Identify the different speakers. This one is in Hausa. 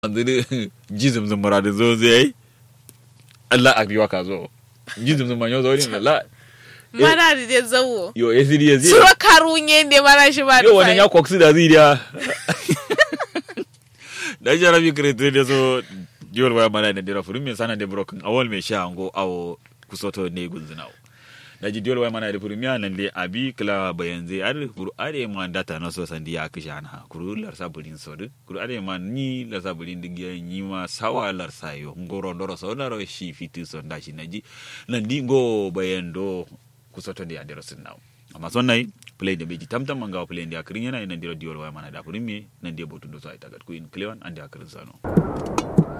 Speaker 1: andiri jizum zum muradu zo zai Allah a biwa ka zo jizum zum manyo zo ni la
Speaker 2: mana da dai zawo
Speaker 1: yo esiri ya zai
Speaker 2: suro karunye ne mana shi ba
Speaker 1: yo wannan ya koksi da zai dia da jarabi kretu da so jol waya mana da dira furin me sana de broken awol me sha ngo awo kusoto ne gunzinawo da ji dole wai mana da furmiya nan dai abi kila bayan zai ar kuru are ma data na so sandi ya kisha na kuru lar saburin so du kuru are ma ni lar saburin digiya ni ma sawa lar sayo ngoro ndoro so na ro shi fitu so nda shi naji nan di ngo bayan do kusoto ndi adero sun nawo amma son nai play da beji tamtam manga play ndi akrin yana nan diro diol wai mana da furmiya nan dai botu do so ai tagat ku in cleon andi akrin sano